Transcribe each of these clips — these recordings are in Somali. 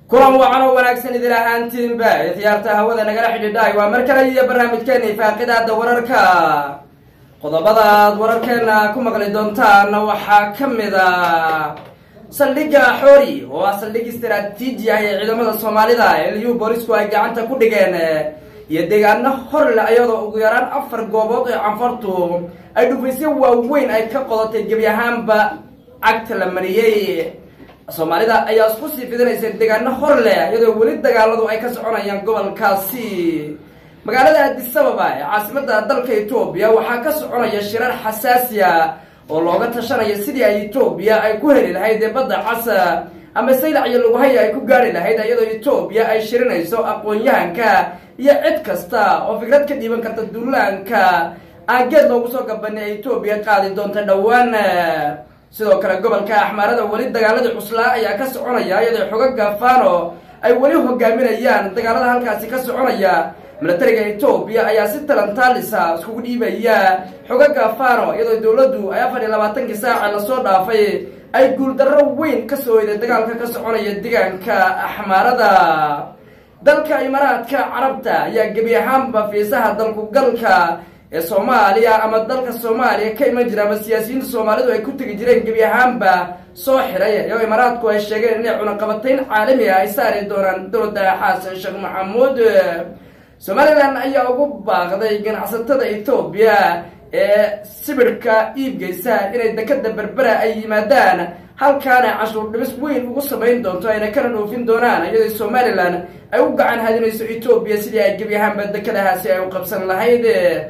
kulan wacan oo wanaagsan idin ahaantiinba ee khiyaarta hawada nagala xidhiidhaay waa mar kale iyo barnaamijkeeni faaqidaada wararka qodobadaad wararkeena ku maqli doontaan waxaa ka mid a saldhigga xoori oo ah saldhig istaraatiiji ah ee ciidamada soomaalida ee liyu boolisku ay gacanta ku dhigeen iyo deegaano horle ayadoo ugu yaraan afar goobood ee canfartu ay dhufaysyo waaweyn ay ka qodatay gebi ahaanba cagta la mariyey soomaalida ayaa isku sii fidinaysa deegaano hor leh iyadoo weli dagaaladu ay ka soconayaan gobolkaasi magaalada adisababa ee caasimada dalka etoobiya waxaa ka soconaya shirar xasaasiya oo looga tashanaya sidii ay etoobiya ay ku heli lahayd ee badda casa ama saylac iyo lugahaya ay ku gaari lahayd iyadoo etoobiya ay shirinayso aqoon-yahanka iyo cid kasta oo fikrad ka dhiiban karta duulaanka aan geed loogu soo gabanay ee etoobiya qaadi doonta dhowaan sidoo kale gobolka axmaarada weli dagaaladii cuslaa ayaa ka soconaya iyadoo xogaga fano ay weli hogaaminayaan dagaalada halkaasi ka soconaya milatariga etoobiya ayaa si talantaalisa iskugu dhiibaya xogaga fano iyadoo dowladdu ay afar iyo labaatankii saaca lasoo dhaafay ay guuldarro weyn ka soo hoyday dagaalka ka soconaya deegaanka axmaarada dalka imaaraadka carabta ayaa gebi ahaanba fiisaha dalku galka ee soomaaliya ama dalka soomaaliya ka iman jira ama siyaasiyiinta soomaalidu ay ku tegi jireen gebi ahaanba soo xiray iyagoo imaaraadku ay sheegeen inay cunaqabatayn caalami ah ay saari doonaan dowladda xasan sheekh maxamuud somalilan ayaa ugu baaqday ganacsatada etoobiya ee sibirhka iibgeysa inay dekada berbera ay yimaadaan halkaana cashuur dhibis weyn ugu samayn doonto ayna kana dhoofin doonaan iyadoo somalilan ay u gacan hadinayso etoobiya sidii ay gebi ahaanba dekadahaasi ay u qabsan lahayd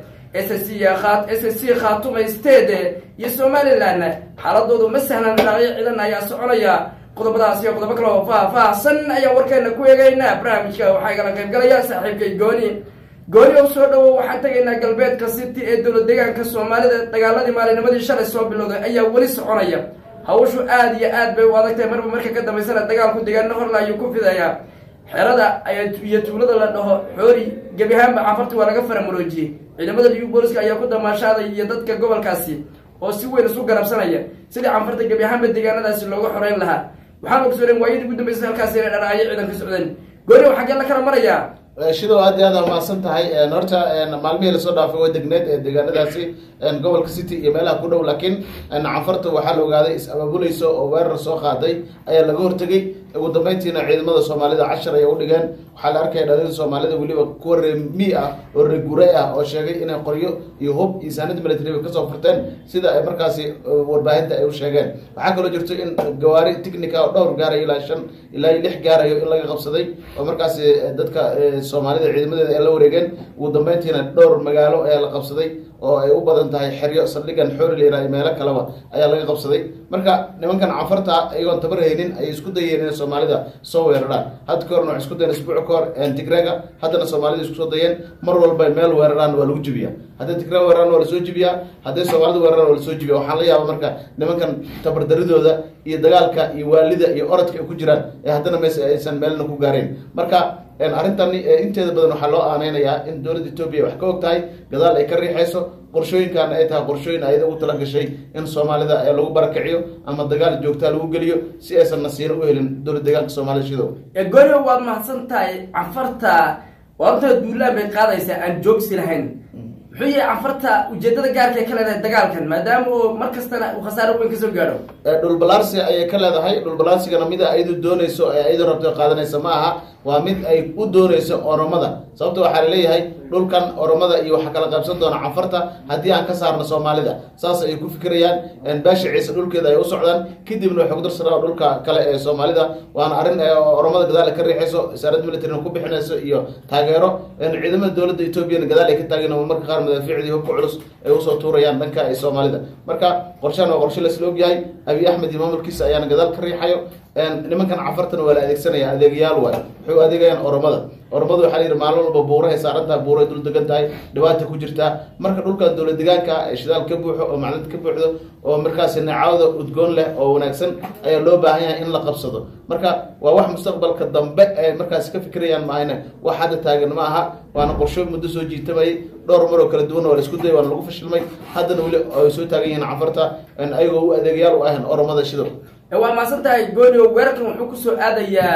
s c s c khaatuma state iyo somalilan xaaladoodu ma sahlan dhaqyo ciidan ayaa soconaya qodobadaas iyo qodobo kale oo faah-faahsan ayaa warkeena ku eegaynaa barnaamijka waxaa igala qaybgalaya saaxiibkay gooni gooni oo soo dhawow waxaan tegaynaa galbeedka city ee dowlad deegaanka soomaalida dagaaladii maalinimadii shalay soo bilowday ayaa weli soconaya hawshu aada iyo aad bay u adagtahay marba marka ka dambaysana dagaalku deegaano horla ayuu ku fidayaa xerada iyo tuulada la dhaho xoori gebi ahaanba canfarti waa laga faramuroojiyey ciidamada liyu booliska ayaa ku damaashaaday iyo dadka gobolkaasi oo si weyn isu garabsanaya sidii canfarta gebi ahaanba deegaanadaasi looga xoreyn lahaa waxaan ogsoonen waayadii ugu dambeysay halkaasi inay dharaayo ciidanka socdeen gooni waxaa gee la kala marayaa shidow aad iyo aad mahadsan tahay horta maalmihii lasoo dhaafay waa degneed ee deegaanadaasi gobolka city iyo meelaha ku dhow laakiin canfarta waxaa la ogaaday is-abaabulayso oo weerar soo qaaday ayaa laga hortegay ugu dambeyntiina ciidamada soomaalida cashar ayay udhigeen waxaa la arkaya dhalida soomaalida weliba kuwa reemi ah oo reeguray ah oo sheegay inay qoryo iyo hub iyo saanad military kasoo furteen sida ay markaasi warbaahinta ay u sheegeen waxaa kaloo jirto in gawaari technica oo dhowr gaarayo ilaa shan ilaa lix gaarayo in laga qabsaday oo markaasi dadka soomaalida ciidamadeeda ay la wareegeen ugu dambeyntiina dhowr magaalo ayaa la qabsaday oo ay u badan tahay xeryo saldhigan xoori la yiraha meelo kaleba ayaa laga qabsaday marka nimankan canfarta iyagoon tabar haynin ayay isku dayeen inay soomaalida soo weeraraan hadda ka horna waxay isku dayeen isbuuc ka hor tigrega haddana soomaalida isku soo dayeen mar walba meel weeraraan waa lagu jibiyaa hadday tigreg weeraraan waa lasoo jibiyaa hadday soomaalida weeraraan waa lasoo jibiya waxaan la yaaba marka nimankan tabardaridooda iyo dagaalka iyo waalida iyo orodka ay ku jiraan ee haddana mes aysan meelna ku gaareen marka arrintan inteeda badan waxaa loo aaneynayaa in dowladda etoobiya wax ka og tahay gadaal ay ka riixayso qorshooyinkaana ay tahay qorshooyin ayada ugu tala gashay in soomaalida lagu barakiciyo ama dagaal joogtaa lagu geliyo si aysan nasiiro u helin dowlad deegaanka soomaalida shidow gooni waad mahadsan tahay canfarta waabta duulaan bay qaadaysaa aan joogsi lahayn muxuu yahay canfarta ujeedada gaarka ka leedahay dagaalkan maadaama uu mar kastana uu khasaaro weyn kasoo gaadho dhulbalaarsi ayay ka leedahay dhulbalaarsigana mida ayadu doonayso ee ayadu rabto qaadanaysa ma aha waa mid ay u doonayso oromada sababta waxaa laleeyahay dhulkan oromada iyo waxaa kala qaybsan doona canfarta haddii aan ka saarno soomaalida saas ayay ku fikirayaan baasha ciise dhulkeeda ay u socdaan kadibna waxay ku darsanaa dhulka kale ee soomaalida waana arrin oromada gadaal ka riixayso wasaarad militarina ku bixinayso iyo taageero ciidamada dowladda etoobiyana gadaal ay ka taageen marka qaar madaafiicdii hubka culus ay usoo tuurayaan dhanka ee soomaalida marka qorshahan waa qorshe lasla ogyahay abiy axmed iyo maamulkiisa ayaana gadaal ka riixayo nimankan cafartana waa la adeegsanaya adeegayaal waay waxay u adeegayaan oromada oromada waxaa la yidhi maalin walba buurahay saarantaha buuray dul degan tahay dhibaata ku jirtaa marka dhulkan dowlad deegaanka ee shidaal ka buuxo oo macnad ka buuxdo oo markaasi nacaawda udgoon leh oo wanaagsan ayaa loo baahan yahay in la qabsado marka waa wax mustaqbalka dambe ay markaasi ka fikirayaan maahane wax hadda taagan ma aha waana qorsho muddo soo jiitamayay dhowr mar oo kala duwanna waa la isku dayay waana lagu fashilmay haddana weli ay soo taagan yihiin cafarta ayagoo u adeegayaal u ahan oromada shidow waa maasan tahay goonio weerarkan wuxuu kusoo aadayaa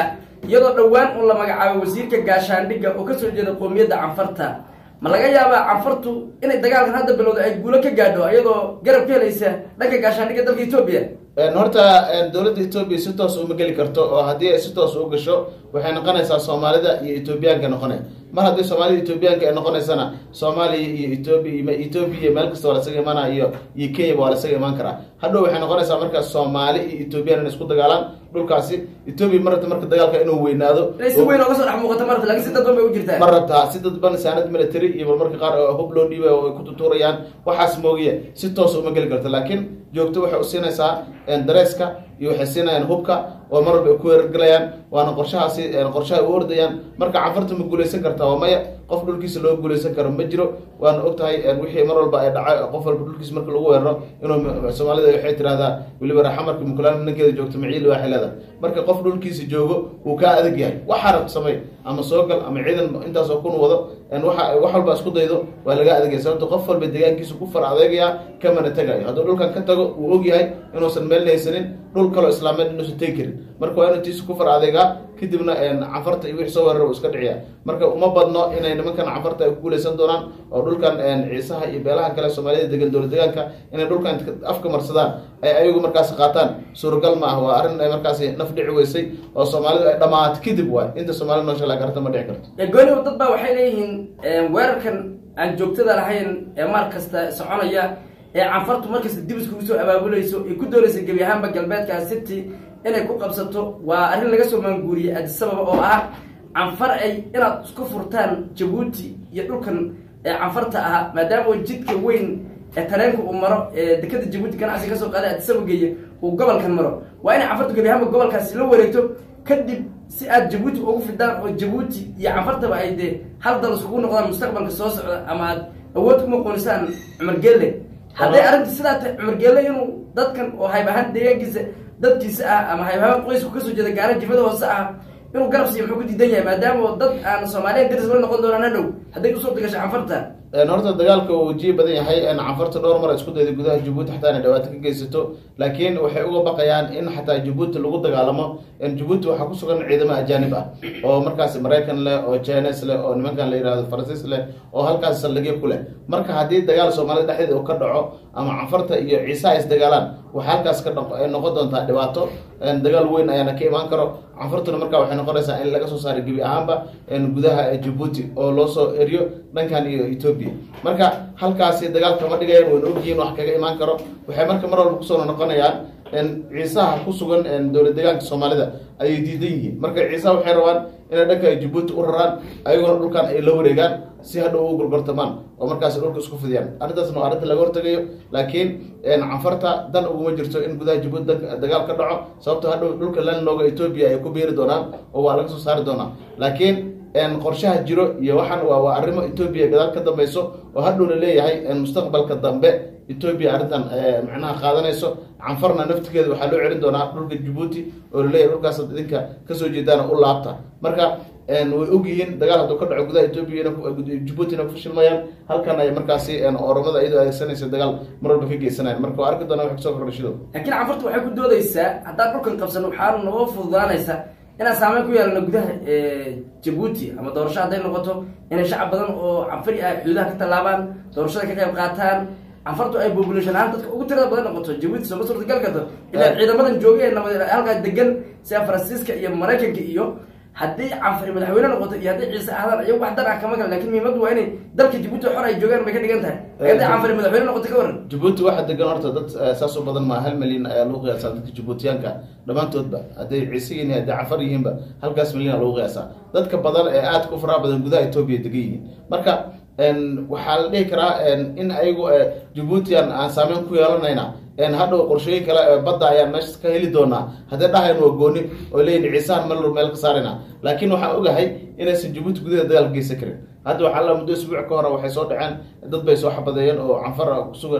iyadoo dhowaan uu la magacaabay wasiirka gaashaandhigga oo kasoo jeeda qoomiyadda canfarta ma laga yaabaa canfartu inay dagaalkan hadda bilowda ay guulo ka gaadho iyadoo garab ka helaysa dhanka gaashaandhigga dalka etoobiya horta dowladda etoobiya si toos uma geli karto oo haddii ay si toos u gasho waxay noqonaysaa soomaalida iyo etoobiyaanka noqone mar haddii soomaalida etoobiyaanka ay noqonaysana soomaaliya iyo etoobiya etoobiya meel kasta waa lasaga imaanaya iyo iyo kenyaba waa lasaga imaan karaa hadhow waxay noqonaysaa marka soomaali iyo etoobiyaan inay isku dagaalaan dhulkaasi etoobiya ma rabta marka dagaalka inuu weynaado inay si weyn ooga soo dhex muuqato marta lakin si dadban bay u jirtaa ma rabtaa si dadban saanad military iyo marmarka qaar hub loo dhiibay oo ay ku tutuurayaan waxaas moogiye si toos uma geli karto laakiin joogto waxay u siinaysaa dareeska iyo waxay siinayaan hubka oo mar walba ay ku weerargelayaan waana qorshahaasi qorshaha u ordayaan marka canfarta ma guulaysan kartaa waa maya qof dhulkiisa loo guulaysan karo ma jiro waana og tahay wixii mar walba ay dhacay qof walba dhulkiisa marka lagu weeraro inuu soomaalida waxay tirahdaa weliba raxamarka mukulaan ninkeeda joogto maciil waa xilada marka qof dhulkiisa joogo wuu kaa adag yahay waxaa rabta samey ama soo gal ama ciidan intaasoo kun wado waa wax walba isku daydo waa laga adagaya sababto qof walba deegaankiisa ku far adeegaya kamana tegayo hadduu dhulkan ka tago wuu og yahay inuusan meel haysanin dhul kaloo islaameed inuusan tegi karin marka waa inuu tiisa ku far adeegaa kadibna canfarta iyo wixii soo weerara iska dhiciya marka uma badno inay nimankan canfarta ay ku guulaysan doonaan oo dhulkan ciisaha iyo beelaha kale soomaalida degan dowla deegaanka inay dhulkan afka marsadaan ay ayagu markaas qaataan suuragal ma ah waa arrin ay markaasi naf dhici weysay oo soomaalidu ay dhamaato kadib waay inta soomaalida noosha la garata ma dhici karto gooniw dad baa waxay leeyihiin weerarkan aan joogtada lahayn ee maar kasta soconaya ee canfartu markasta dib iskugu soo abaabulayso ay ku doonaysa gebi ahaanba galbeedka city inay ku qabsato waa arrin laga soo maanguuriyey adisababa oo ah canfar ay inaad isku furtaan jabuuti iyo dhulkan ee canfarta ahaa maadaama jidka weyn ee tareenka uu maro ee dekada jabuuti ganacsi kasoo qaaday adisaba geeye uu gobolkan maro waa inay canfartu gebi ahaanba gobolkaasi la wareegto kadib si aad jabuuti ugu fidaan oo jabuuti iyo canfartaba ay dee hal dal iskugu noqdaan mustaqbalka soo socda ama aad awood kuma qonisaan cumar gelle hadday arrinta sidaa tahay cumar gelle inuu dadkan oo hayb ahaan deegaankiisa dadkiisa ah ama hayb ahaan qoysku kasoo jeeda gaara jifada hoose ah inuu garab siiyo muxuu ku diidan yahay maadaama dad aan soomaaliya daris la noqon doonaan hadhow hadday usoo degasho canfarta horta dagaalka uu wajihi badan yahay canfarta dhowr mar isku dayday gudaha jabuuti xataa inay dhawaato ka geysato laakiin waxay uga baqayaan in xataa jabuuti lagu dagaalamo jabuuti waxaa ku sugan ciidamo ajaanib ah oo markaas maraykan leh oo chines leh oo nimankan la yihahdo faransiis leh oo halkaas saldhigyo ku leh marka haddii dagaal soomaalida dhexdeeda uu ka dhaco ama canfarta iyo ciisaha isdagaalaan waxaa halkaas ka noqon doontaa dhibaato dagaal weyn ayaana ka imaan karo canfartuna marka waxay noqonaysaa in laga soo saaray gebi ahaanba gudaha jabuuti oo loo soo eriyo dhankan iyo etoobiya marka halkaasi dagaalka ma dhigayaan wayna ogyihiin wax kaga imaan karo waxay marka mar walba kusoo noqonayaan ciisaha ku sugan dowla deegaanka soomaalida ayay diidan yihiin marka ciisaha waxay rabaan inay dhanka jabuuti u raraan ayagona dhulkan ay la wareegaan si hadhow u gurgurtamaan oo markaas dhulka isku fidiyaan arrintaasna waa arrinta laga hortagayo laakiin canfarta dan uguma jirto in gudaha jabuuti dagaal ka dhaco sababto hadhow dhulka landlooga etoobiya ay ku beeri doonaan oo waa laga soo saari doonaa laakiin qorshaha jiro iyo waxaan waa waa arrimo etoobiya gadaal ka dambeyso oo hadhow la leeyahay mustaqbalka dambe etoobiya arrintan macnaha qaadanayso canfarna naftigeeda waxaa loo celin doonaa dhulka jabuuti oo laleeyahay dhulkaas idinka kasoo jeedaana u laabta marka way ogyihiin dagaal hadduu ka dhaco gudaha etoobiya jabuutina ku fashilmayaan halkan ay markaasi oromada iyadoo adeegsanaysa dagaal mar walba ka geysanayan marka waa arki doona wax kasoo kordhashido laakiin canfartu waxay ku doodeysaa haddaan dhulkan qabsano waxaa noo fududaanaysa inaan saameyn ku yeelano gudaha jabuuti ama doorasho hadday noqoto inay shacab badan oo canfari ah xuduudaha ka tallaabaan doorashada ka qayb qaataan canfartu ay population ahaan dadka ugu tirada badan noqoto jabuuti sooma suurtagal karto ilaa ciidamadan joogay ee nabad halkaa degan sida faransiiska iyo maraykanka iyo haddii canfari madaxweyne noqoto iyo haddii ciise ahdaan iyagu wax dan ah kama galan lakin muhiimadu waa inay dalka jabuuti xor ay joogaan bay ka dhigan tahay haddii canfari madaxweyne noqoto ka waran jabuuti waxaa degan horta dad saas u badan maa hal milyan ayaa lagu qiyaasaa dadka jabuutiyaanka dhammaantoodba hadday ciise yihiin hadday cafar yihiinba halkaas milyan lagu qiyaasaa dadka badan ee aadka u faraha badan gudaha etoobiya degan yihiin marka waxaa la dhihi karaa in ayagu jabuutian aan saameyn ku yeelanayna hadhow qorshooyin kale badda ayaan meesha ka heli doonaa haddii dhahayn waa gooni oo leeyihin ciisahan mal meel ka saarayna laakiin waxaan ogahay inaysan jabuuti gudaheeda dagaal ka geysan karin hadda waxaa la muddo isbuuc ka hore waxay soo dhaceen dad bay soo xabadeeyeen oo canfar kusugan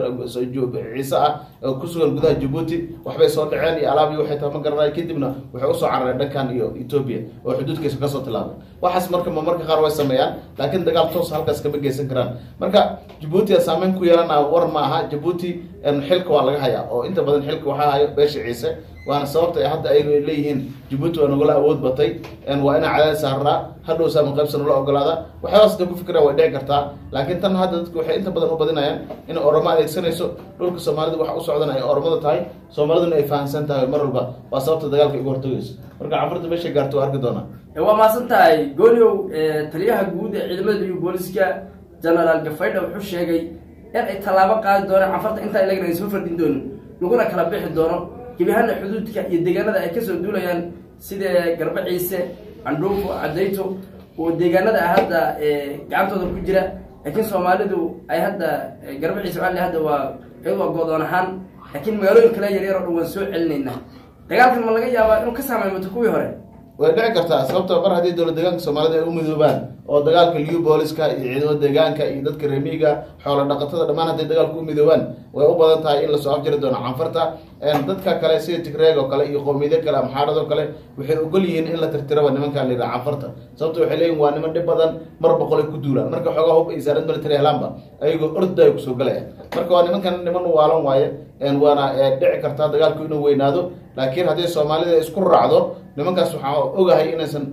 ciise ah oo kusugan gudaha jabuuti waxbay soo dhaceen iyo alaab iyo waxay tahay ma garanay kadibna waxay usoo carareen dhankan iyo etoobiya oo xuduudkiisa kasoo tilaabay waxaas marka marka qaar way sameeyaan laakiin dagaal toos halkaas kama geysan karaan marka jabuuti saameyn ku yeelana war ma aha jabuuti xilka waa laga hayaa oo inta badan xilka waxaa hayo beesha ciise waana sababta ay hadda ayagu ay leeyihiin jabuuti waa nagula awood batay waa inaa cadaad saaraa hadhow saama qaybsan ula ogolaada waxyaabaas da ku fikira way dhici kartaa laakiin tan hadda dadku waxay inta badan u badinayaan in oromo adeegsanayso dhulka soomaalida waxa u socdan ay oromada tahay soomaaliduna ay fahamsan tahay mar walba waa sababta dagaalka igu hortagayso marka canfurta meeshay gaarto waa arki doonaa waa mahadsan tahay gooniow taliyaha guud ee ciidamada iyo booliska genaraal gafaydha wuxuu sheegay in ay tallaabo qaadi doonaan canfarta intaa ilagana ay soo fardhin doonin laguna kala bixi doono gebihana xuduudka iyo deegaanada ay kasoo duulayaan sida garba ciise candhuufo cadayto oo deegaanada ah hadda gacantooda ku jira laakiin soomaalidu ay hadda garba ciise waali hadda waa iyadu waa goodoon ahaan laakiin magaalooyin kale yaryar oo dhan waan soo celinaynaa dagaalkan ma laga yaabaa inuu ka saameymato kuwii hore way dhici kartaa sababta mar haddii dowlad deegaanka soomaalida ay u midoobaan oo dagaalka liu booliska iyo ciidamada deegaanka iyo dadka reemiga xoola dhaqatada dhammaan hadday dagaalka u midoobaan way u badan tahay in lasoo afjiri doono canfarta dadka kale sida tigreeg oo kale iyo qowmiyado kale amxaarad oo kale waxay ogol yihiin in la tirtiraba nimanka la yidhaha canfarta sababta waxay leeyihin waa niman dhib badan mar boqolay ku duulaan marka xoogaa hub isaaran military helaanba ayagoo orda ay kusoo galayaan marka waa nimankan niman waalan waaye waana dhici kartaa dagaalku inuu weynaado laakiin haddii soomaalida isku raacdo nimankaas waxaa ogahay inaysan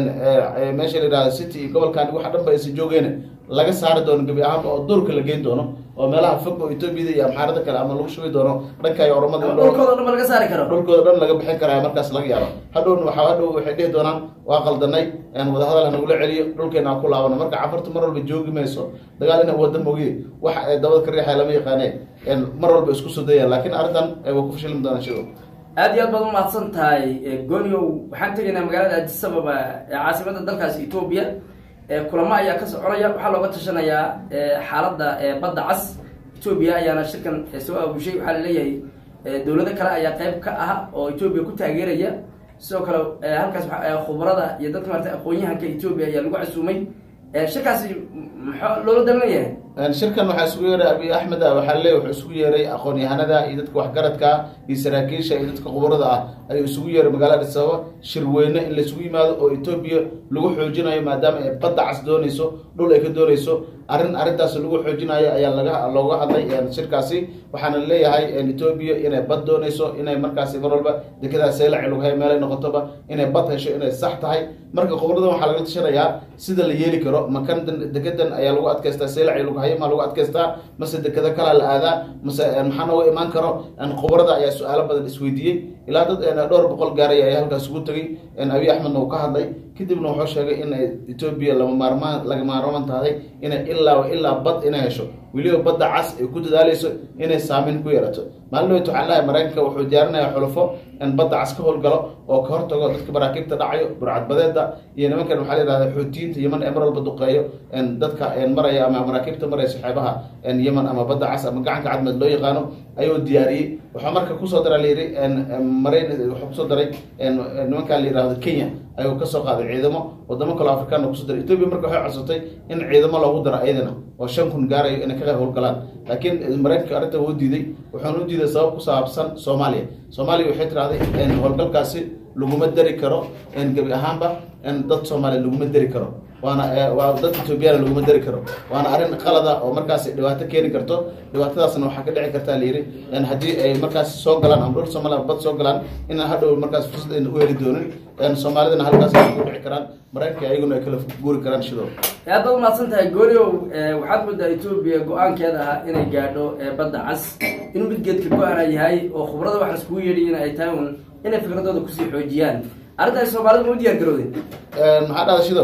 meesha la yihahdo city iyo gobolkan waxa dhan ba aysan joogeen laga saari doono gebi ahaanba oo duurka la geyn doono oo meelaha fog oo etoobiyada iyo amxaarada kale ama lagu shubi doono dhanka iyo oromada dhulkooda dhan ba laga saari karo dhulkooda dhan laga bixin karaya markaas laga yaabo hadhowna waxa hadhow waxay dhihi doonaan waa qaldanay wadahadal hanagula celiyo dhulkeena aan ku laabano marka cafartu mar walba joogi mayso dagaal ina wada mogiye waxa ay dabada ka riixaya lama yaqaane mar walba isku soo dayaan laakiin arrintan waa ku fashilmi doonaan shido aada iyo aad baad umahadsan tahay goniow waxaan tegaynaa magaalada addis ababa ee caasimada dalkaasi etoobiya kulamo ayaa ka soconaya waxaa looga tashanayaa xaaladda badda cas etoobiya ayaana shirkan soo aabushay waxaa laleeyahay dowlado kale ayaa qeyb ka ah oo etoobiya ku taageeraya sidoo kale halkaas khubarada iyo dadka maarata aqoon-yahanka etoobiya ayaa lagu casuumay shirkaasi maxaa loola dalinayahay shirkan waxaa isugu yeeray abiy axmed ah waxaa leey wuxuu isugu yeeray aqoon-yahanada iyo dadka waxgaradka iyo saraakiisha iyo dadka khubarada ah ayuu isugu yeeray magaalada addis ababa shirweyne in laisugu yimaado oo etoobiya lagu xoojinayo maadaama ay badda cas doonayso dhul ay ka doonayso arrin arrintaas lagu xoojinayo ayaa laga looga hadlay shirkaasi waxaana leeyahay etoobiya inay bad doonayso inay markaasi mar walba dekadaas seelaci lughay meelay noqotoba inay bad hesho inay sax tahay marka khubradan waxaa lagala tashanayaa sida la yeeli karo makan dekedan ayaa lagu adkaystaa seelaci lughayo maa lagu adkaystaa mase dekado kalaa la aadaa mase maxaa nooga imaan karo khubrada ayaa su-aalo badan isweydiiyey ilaa dad dhowr boqol gaaray ayaa halkaas ugu tegay abiy axmedna uu ka hadlay kadibna wuxuu sheegay in etoobiya lama maarmaan laga maarmaan tahay inay ilaa ilaa bad inay hesho weliba badda cas ay ku dadaaleyso inay saameyn ku yeelato maalin weyt waxaa lehay maraykanka wuxuu diyaarinaya xulufo in badda cas ka howlgalo oo ka hortago dadka maraakiibta dhacayo burcadbadeeda iyo nimankan waxaa la yihahda xuutiyiinta yeman ee mar walba duqeeyo dadka maraya ama maraakiibta maraysa xeebaha yeman ama badda cas ama gacanka cadmeed loo yaqaano ayuu diyaariyey waxaa marka kusoo dara layidhi marayn wuxuu kusoo daray nimankaa la yihahdo kenya ayuu kasoo qaaday ciidamo wadamo kaloo afrikaan kusoo daray etoobiya marka waxay codsatay in ciidamo loogu daro ayadana oo shan kun gaarayo inay ka qayb howlgalaan laakiin maraykanka arrinta wuu diiday wuxuuna u diiday sabab ku saabsan soomaaliya soomaaliya waxay tirahday howlgalkaasi laguma dari karo gebi ahaanba dad soomaaliya laguma dari karo waana waa dad etoobiyana laguma dari karo waana arrin qalada oo markaas dhibaato keeni karto dhibaatadaasna waxaa ka dhici kartaa layidhi haddii ay markaas soo galaan ama dhul soomaaliya bad soo galaan inaan hadhow markaas fursad ayna u heli doonin soomaalidana halkaas ay ku dhici karaan maraykanka ayaguna ay kala guuri karaan shidoo aad baad umahadsan tahay gooriow waxaad moodaa etoobiya go-aankeeda ahaa inay gaadho badda cas inuu mid geedka go-ana yahay oo khubrada waxa iskugu yeedhiyin ay tahay un inay fikradooda kusii xoojiyaan arrintaas soomaalida ma u diyaar garowden maxaa dhada shidow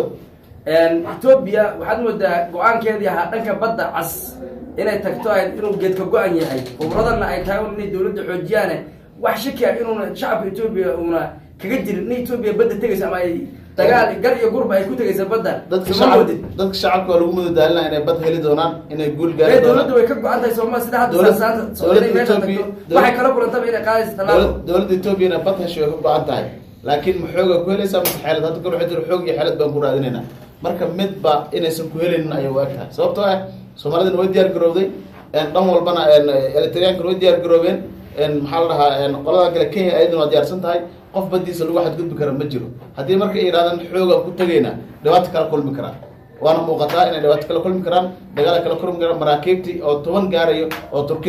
etoobiya waxaad moodaa go-aankeedii ahaa dhanka badda cas inay tagto ay inuu geedka go-an yahay khubradana ay tahay un inay dowladda xoojiyaane wax shaki ah inuuna shacabka etoobiya uuna kaga jirin in etoobiya badda tegayso ama ay dagaal gar iyo gurba ay ku tegaysa badda dadka ma shacab moodid dadka shacabka waa lagu mudadaalinaya inay bad heli doonaan inay guul gaari ee dowladda doonaan way ka go-an tahay sooma sida hadda Dowlad- saanta dowladda soomaaliya meesha Ethiopia- tagto dowlad- waxay kala kulantaba inay qaadayso tallaabo Dowlad- dowladda etoobiya inay bad hesho way ka go-an tahay laakiin ma xooga ku helaysaa mase xeelad hadda kor waxay tiri xoog iyo xeelad baan ku raadinaynaa marka midba inaysan ku helaynin ayay u eg tahay sababtoo ah soomaalidana way diyaar garowday dhan walbana eritriyankana way diyaar garoobeen maxaa la dhahaa qoladan kale kenya ayaduna waa diyaarsan tahay qof badiisa lagu xadgudbi kara ma jiro haddii marka ay yidhahdaan xoogaan ku tegayna dhibaato kala kulmi karaan waana muuqataa inay dhibaato kala kulmi karaan dagaala kala kulmi karaan maraakiibtii oo toban gaarayo oo turkida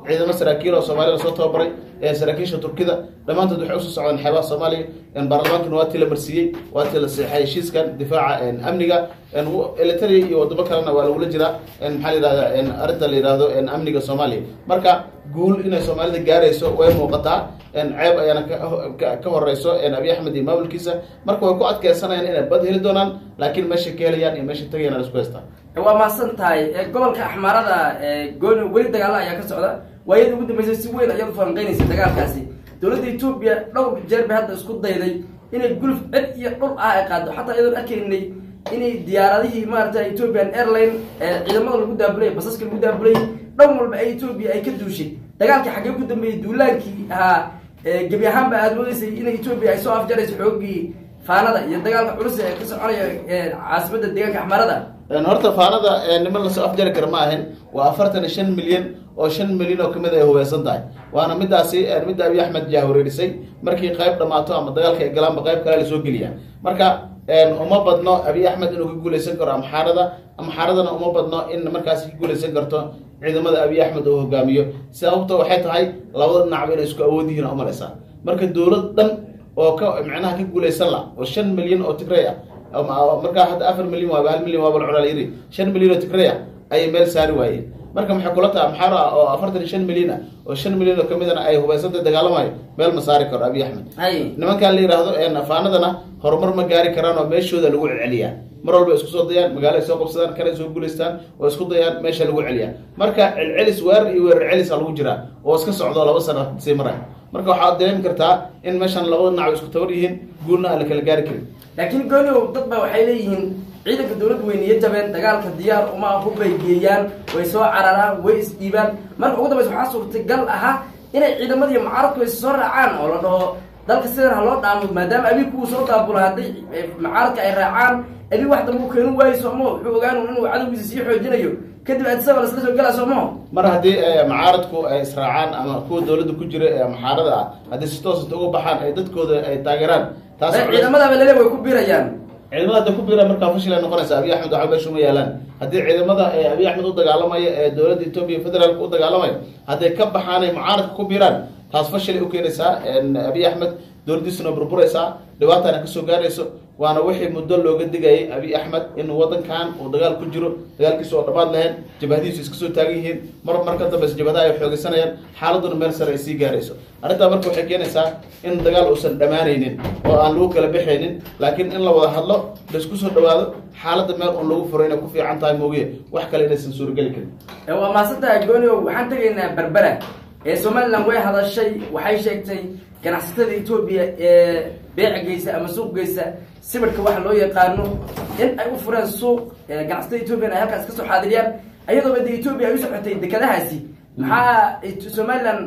ciidamo saraakiil oo soomaalida soo tababaray ee saraakiisha turkida dhammaantood waxay usoo socdaan xeebaha soomaaliya baarlamaankana waa tii la marsiiyey waa tii la seexay heshiiskan difaaca amniga elitaria iyo wadamo kalena waa lagula jiraa maxaa la yihahda arrinta la yihahdo amniga soomaaliya marka guul inay soomaalida gaarayso way muuqataa ceeb ayaana ka horeyso abiy axmed iyo maamulkiisa marka way ku adkeysanayaan inay bad heli doonaan laakiin meeshay ka helayaan iyo meeshay tagayaan isku haystaa waa mahadsan tahay gobolka axmaarada gooni weli dagaalla ayaa ka socda waayadii ugu dambeysay si weyn ayaad ufalanqeynaysay dagaalkaasi dowladda etoobiya dhowr jeer bay hadda isku dayday inay gulf cid iyo dhul ah ay qaado xataa iyadoon arkaynay inay diyaaradihii maarata ethiopian airline ciidamada lagu daabulay basaska lagu daabulay dhan walba ay etoobiya ay ka duushay dagaalkii xaggee ku dambeeyey duulaankii ahaa gebi ahaanba aada moodeysay in etoobiya ay soo afjarayso xoogii faanada iyo dagaalka culus ee ka soconaya caasimadda deegaanka axmarada horta faanada niman lasoo afjari kara ma ahin waa afartan iyo shan milyan oo shan milyan oo kamid ay hubeysan tahay waana midaasi midda abiy axmed jahwareerisay markii qayb dhamaato ama dagaalka ay galaanba qayb kale lasoo geliya marka uma badno abiy axmed inuu ka guuleysan karo amxaarada amxaaradana uma badno in markaasi ka guuleysan karto ciidamada abiy axmed uu hogaamiyo sababto waxay tahay labada dhinacba inay isku awood yihiin umaleysaa marka dowlad dhan oo ka micnaha ka guuleysan la oo shan milyan oo tigray ah markaa hadda afar milyan waaba hal milyan waaba lacunaa yiri shan milyan oo tigray ah ayay meel saari waayeen marka maxay kula taha amxaaro ah oo afartan iyo shan milyan ah oo shan milyan oo kamidana ay hubeysanta dagaalamayo meel ma saari karo abiy axmed nimankan la yihahdo faanadana horumar ma gaari karaan oo meeshooda lagu celceliyaa mar walba isku soo dayaan magaalo ay soo qabsadaan kale soo guulaystaan oo isku dayaan meesha lagu celiyaa marka celcelis weerar iyo weerar celisa lagu jiraa oo iska socdo laba sano sii maraya marka waxaad dareemi kartaa in meeshan labada dhinac isku tabar yihiin guulna aan la kala gaari karin laakiin gooniow dad ba waxay leeyihiin ciidanka dowladda way niyo jabeen dagaalka diyaar uma hubbay geeyaan way soo cararaan way isdhiibaan marka ugu dambaysa waxaa suurtagal ahaa inay ciidamadii mucaaradku is soo raacaan oo la dhaho dalka sidan ha loo dhaamo maadaama abi kuwa soo daabula hadday mucaaradka ay raacaan abi wax dambe u keenu waayo soomo wuxuu ogaan inuu cadowgiisa sii xoojinayo kadib adisaba lasla soo gelaa soomo mar haddii mucaaradku ay israacaan ama kuwa dowladda ku jira ee muxaarada ah haddii si toosata uga baxaan ay dadkooda ay taageeraan taas ciidamadaaba lele way ku biirayaan ciidamada hadda ku biira markaa fashil ay noqonaysa abiy axmed waxba meesha uma yaalaan haddii ciidamada ee abiy axmed u dagaalamaya ee dowladda etoobiya federaalka u dagaalamaya hadday ka baxaan ay mucaaradka ku biiraan taas fashilay u keenaysaa abiy axmed dowladdiisuna burburaysaa dhibaatana kasoo gaarayso waana wixii muddo looga digayay abiy axmed inuu wadankan uu dagaal ku jiro dagaalkiisa oo dhammaad lahayn jabahadiisu iska soo taagan yihiin mar mar ka dambeysa jabhadaha ay xoogeysanayaan xaaladuna meel sare ay sii gaarayso arrintaa marka waxay keenaysaa in dagaal uusan dhammaanaynin oo aan lagu kala bixaynin laakiin in la wada hadlo laisku soo dhawaado xaaladda meel un lagu furo inay ku fiican tahay moogiye wax kale inaysan suurageli karin waa mahadsantahay goonio waxaan tegaynaa berbera ee somaliland way hadashay waxay sheegtay ganacsatada etoobiya ee beeca geysa ama suuq geysa sibirhka waxa loo yaqaano in ay u fureen suuq ganacsatada etoobiyan ay halkaas kasoo xaadiriyaan ayadooba de etoobiya ay u socotay dekadahaasi maxaa somaliland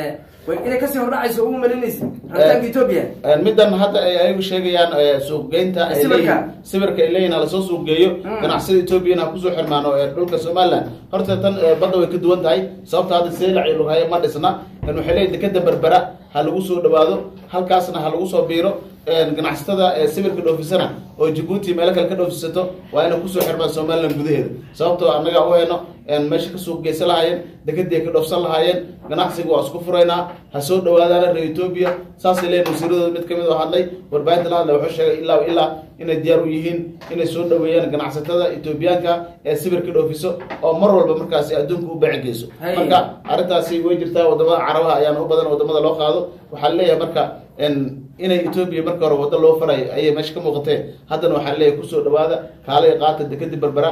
inay kasii hordhacayso ugu malinaysa rabitaanka etoobiya middan hadda ay ayagu sheegayaan suuqgeynta ay leeyihin sibirka ay leeyihin halasoo suuqgeeyo ganacsada etoobiyana ha kusoo xirmaano ee dhulka somaliland horta tan badda way ka duwan tahay sababta hadda seelac iyo lughayo ma dhisna waxay leeyihin dekada berbera ha lagu soo dhawaado halkaasna ha lagu soo biiro ganacsatada sibirka dhoofisana oo jabuuti meelo kale ka dhoofisato waa inay kusoo xirmaan somaliland gudaheeda sababtoo annaga u heyno meesha ka suuq geysan lahaayeen dekadii ay ka dhoofsan lahaayeen ganacsiga waa isku furaynaa ha soo dhawaadaana reer etoobiya saasay leeyihin wasiiradooda mid kamid oo hadlay warbaahinta la hadlay wuxuu sheegay ilaa ilaa inay diyaar u yihiin inay soo dhaweeyaan ganacsatada etoobiyaanka ee sibirka dhoofiso oo mar walba markaasi adduunka u beeci geyso marka arrintaasi way jirtaa wadamada carabaha ayaana u badan wadamada loo qaado waxaa leeyahay marka inay etoobiya marka hore waddo loo farayo ayay meesha ka muuqatee haddana waxaa leeyahay kusoo dhawaada kaalay qaata dekadi berbera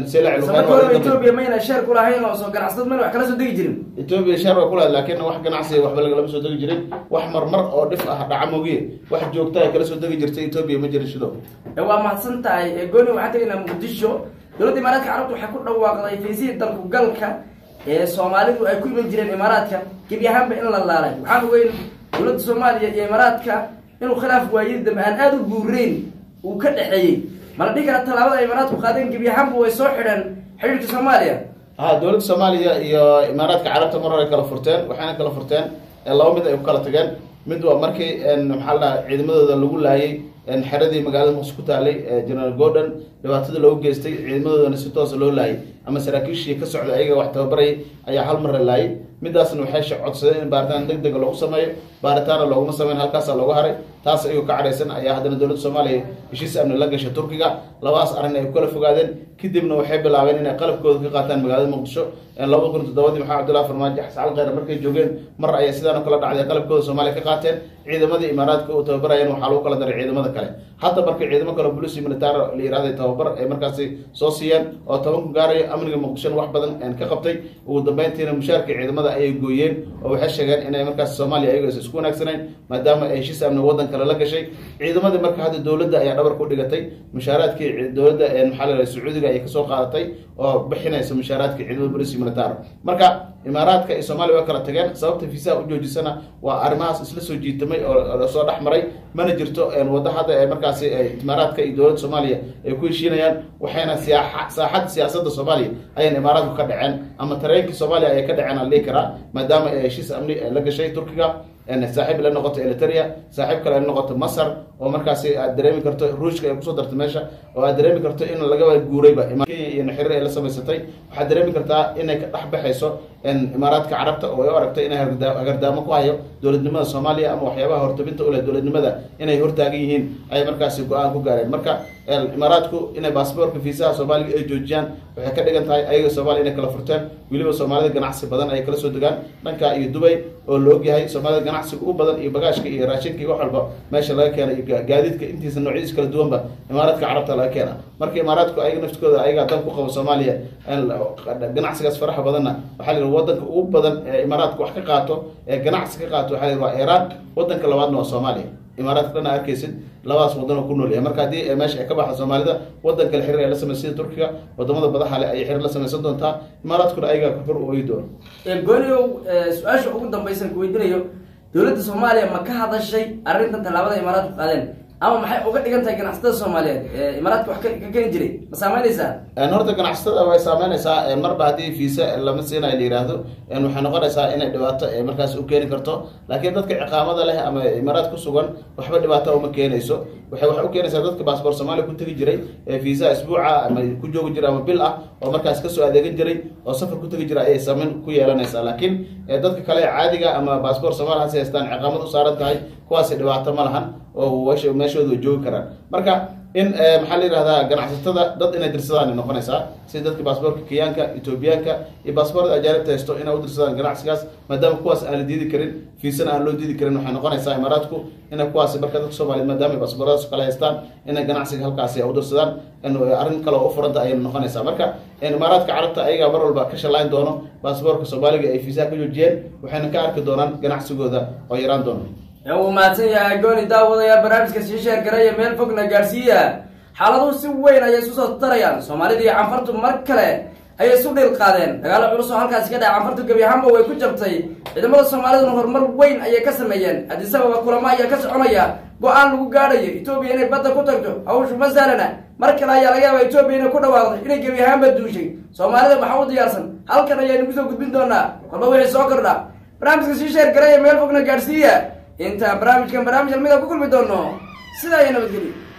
etoobiya mayna sheer ku lahayn oo soo ganacsatad mayna wax kala soo degi jirin etoobiya sheer waa kulahayd laakiin wax ganacsiga waxba lagalama soo degi jirin wax marmar oo dhif ah dhaca mogiye wax joogta ay kala soo degi jirtay etoobiya ma jirin shido waa mahadsan tahay gooni waxaan tegaynaa muqdisho dowladda imaaraadka carabta waxay ku dhawaaqday fiisihii dalku galka ee soomaalidu ay ku iman jireen imaaraadka gebi ahaanba in la laalay waxaan ogeyn dowladda soomaaliya iyo imaaraadka inuu khilaaf waayadi dambe aan aada u buurayn uu ka dhexeeyey mala dhihi kara tallaabada ay imaaraadku qaadeen gebi ahaanba way soo xidheen xidhiirka soomaaliya ha dowladda soomaaliya iyo imaaraadka carabta mar hore kala furteen waxayna kala furteen laba mid ay ku kala tageen mid waa markii maxaa la dhaha ciidamadooda lagu laayay xeradii magaalada muqdisho ku taalay general gordon dhibaatada loogu geystay ciidamadoodana si toosa loo laayay ama saraakiishii ka socda ayaga wax tababarayay ayaa hal mar la laayay midaasna waxay codsadeen in baaritaan deg dega lagu sameeyo baaritaana looguma sameyn halkaasa loogu haray taas ayuu ka cadhaysan ayaa haddana dowladda soomaaliya heshiis amni la gashay turkiga labadaas arrin ay kala fogaadeen kadibna waxay bilaabeen inay qalabkooda ka qaataan magaalada muqdisho laba kun toddobadii maxamed abdullahi farmaajo xasan cali kheyre markay joogeen mar ayay sidaan oo kala dhacday qalabkooda soomaaliya ka qaateen ciidamadii imaaraadka u tababarayeen waxaa lagu kala daray ciidamada kale hadda marka ciidamo kale bulisi militaar la yihahday tababar ay markaasi soo siiyeen oo toban ku gaarayo amniga muqdishona wax badan ka qabtay ugu dambeyntiina mushaarka ciidamada ayay gooyeen oo waxay sheegeen inay markaas soomaaliya ayago is isku wanaagsanayn maadaama ay heshiis amni waddan kale la gashay ciidamadii marka hadda dowladda ayaa dhabar ku dhigatay mushaaraadkii dowladda maxaa la sacuudiga ayay kasoo qaadatay oo bixinaysa mushaaraadka ciidamada bulisi militaar marka imaaraadka iyo soomaaliya waa kala tageen sababta fiisaha u joojisana waa arrimahaas isla soo jiitamay oo soo dhex maray mana jirto waddo hadda ee markaasi imaaraadka iyo dowladda soomaaliya ay ku heshiinayaan waxayna saaxadda siyaasadda soomaaliya ayayna imaaraadku ka dhaceen ama tareenkii soomaaliya ayay ka dhaceen aan dhihi karaa maadaama ay heshiis amni la gashay turkiga saaxiib la noqoto eliteria saaxiib kale ay noqoto masar oo markaasi aad dareemi karto ruushka ay kusoo dartay meesha oo aad dareemi karto in lagaba guurayba kenya iyo naxiriir ay la samaysatay waxaad dareemi kartaa inay ka dhex baxayso imaaraadka carabta oo ay u aragto inay hagardaamo ku hayo dowladnimada soomaaliya ama waxyaabaha hortabinta uleh dowladnimada inay hortaagan yihiin ayay markaasi go-aan ku gaareen marka imaaraadku inay baasboorka fiisaha soomaaliga ay joojiyaan waxay ka dhigan tahay ayaga soomaaliya inay kala furteen weliba soomaalida ganacsi badan ayay kala soo degaan dhanka iyo dubay oo la ogyahay soomaalida ganacsiga ugu badan iyo bagaashka iyo raashinka iyo wax walba meesha laga keena iyo gaadiidka intiisa noocyadiis kala duwanba imaaraadka carabta laga keena marka imaaraadku ayaga naftkooda ayagaa dan ku qabo soomaaliya ganacsigaas faraxa badanna waxaa la wadanka ugu badan ee imaaraadka wax ka qaato ee ganacsi ka qaato waxaa la waa iiraan wadanka labaadna waa soomaaliya imaaraadka dhan arkaysid labadaas wadan oo ku nool yahay marka haddii meesha ay ka baxda soomaalida wadan kale xiriir ay la sameysa sida turkiga wadamada badaha le ayay xiriir la sameysan doontaa imaaraadkuna ayagaa kor u oyi doono gooniow su-aasha ugu dambaysan ku weydiinayo dowladda soomaaliya ma ka hadashay arrintan tallaabada imaaraadku qaadeen ama maxay uga dhigan tahay ganacsatada soomaaliyeed imaaraadka wax ka keeni jiray ma saameynaysaa horta ganacsatada way saameynaysaa marba haddii fiisa lama siinayo la yihahdo waxay noqonaysaa inay dhibaato markaas u keeni karto laakiin dadka ciqaamada leh ama imaaraad ku sugan waxba dhibaato uma keenayso waxay wax u keenaysaa dadka baasboor soomaaliya ku tegi jiray fiisa isbuuca ama ku joogi jiray ama bil ah oo markaas kasoo adeegan jiray oo safar ku tegi jiray ayay saameyn ku yeelanaysaa laakiin dadka kale caadiga ama baasboor soomaaliya hase haystaan ciqaamad u saaran tahay kuwaasi dhibaato ma lahan oo meeshooda way joogi karaan marka in maxaa la yihahdaa ganacsatada dad inay dirsadaan ay noqonaysaa sida dadka baasboorka kenyaanka etoobiyaanka iyo baasboorda ajaanibta haysto inay u dirsadaan ganacsigaas maadaama kuwaas aan la diidi karin fiisana aan loo diidi karin waxay noqonaysaa imaaraadku inay kuwaasi marka dadka soomaliyeed maadaama ay baasbooradaas kale haystaan inay ganacsiga halkaasi u dirsadaan arrin kale oo u furanta ayay noqonaysaa marka imaaraadka carabta ayagaa mar walba ka shallayn doono baasboorka soomaaliga ay fiisaha ka joojiyeen waxayna ka arki doonaan ganacsigooda oo yaraan doono uu mahadsan yahay gooni daawadayaal barnaamijka sii sheergaraya meel fogna gaarsiiya xaaladuhu si weyn ayay isu soo tarayaan soomaalida iyo canfartu mar kale ayay isu dhil qaadeen dagaalo culus oo halkaasi ka dhaca canfartu gebi ahaanba way ku jabtay ciidamada soomaaliduna horumar weyn ayay ka sameeyeen adisababa kulamo ayaa ka soconaya go-aan lagu gaadhayo etoobiya inay badda ku tagto hawshu ma sahlana mar kale ayaa laga yaaba etoobiya inay ku dhawaaqdo inay gebi ahaanba duushay soomaalida maxaa u diyaarsan halkan ayaynu kusoo gudbin doonaa kolba wixii soo kordha barnaamijka sii sheergaraya meel fogna gaadhsiiya intaan barnaamijkan barnaamij almida ku kulmi doono sidaa iyo nabadgelyo